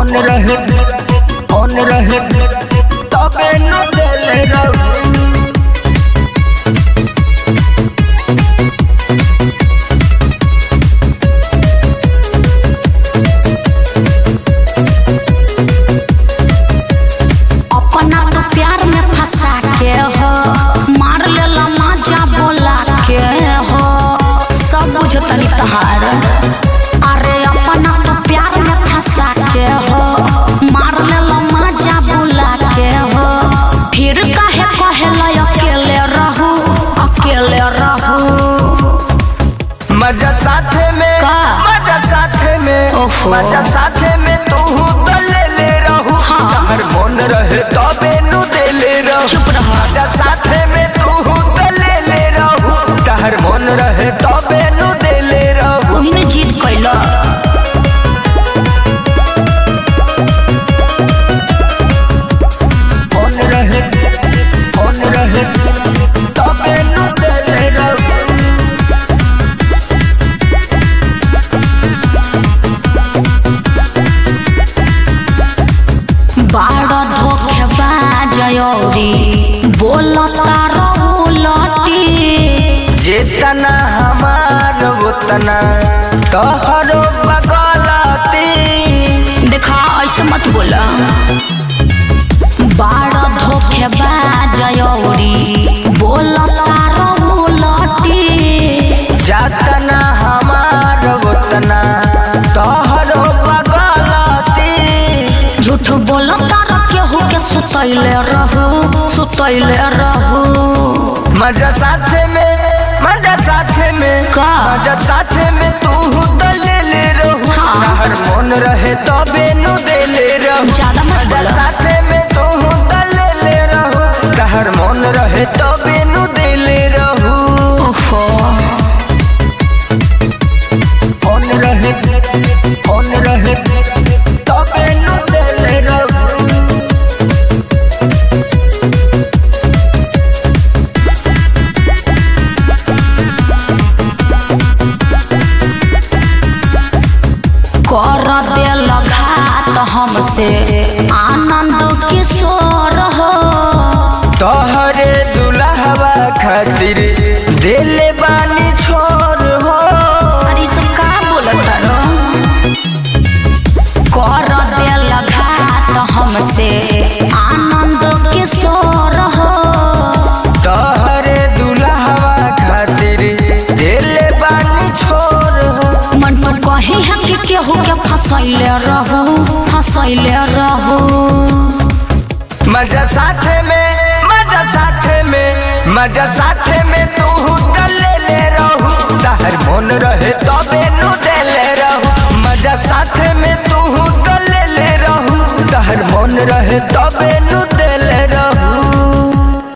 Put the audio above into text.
Phone रहे phone रहे तबे न देले रहू अपना तो प्यार में फंसा के हो मार लेला माजा बोला के हो सब बुझ तनी तहार अरे अपना तो प्यार में फंसा के हो मार लेला माजा बोला के हो फिर काहे कहेला अकेले रहू अकेले रहू मजा साथे में का? मजा साथे में ओफो। मजा साथे में तू तो ले ले रहू हाँ। जहर मन रहे तबे नु दे ले रहू चुप रह। मजा साथे में तू तो ले ले रहू जहर मन रहे तबे नु दे ले रहू ओही ने जीत कैला फोन रहे फोन रहे तबे नु दे ले रहू बाड़ धोखे बाजयौरी बोलता रहू लटी जितना हमार उतना तोहरो बगलती देखा ऐसे मत बोला बाड़ धोखे बाजयौरी बोलता रहू लटी जतना हमार उतना तोहरो बगलती झूठ बोलता रह केहू के सुतैले रहू सुतैले रहू मजा साथे में मजा साथे में का? मजा साथे में तू तो ले ले रहू हाँ। हर मन रहे तबे नु दे ले रहू ज्यादा मत मजा बोला साथे में तू तो ले ले रहू हर मन रहे तबे नु दे ले रहू ओहो फोन रहे फोन रहे तबे नु दे ले रहू कर दिल घात हमसे आनंद किशोर हो तोहरे दुल्हवा खातिर दिले बानी छोड़ हो अरे सब का बोलत रो कर दिल घात हमसे आनंद किशोर हो तोहरे दुल्हवा खातिर दिले बानी छोड़ हो मन पर कही है कि केहू के फसैले रहू फसैले रहू मजा साथे में मजा साथे में मजा साथे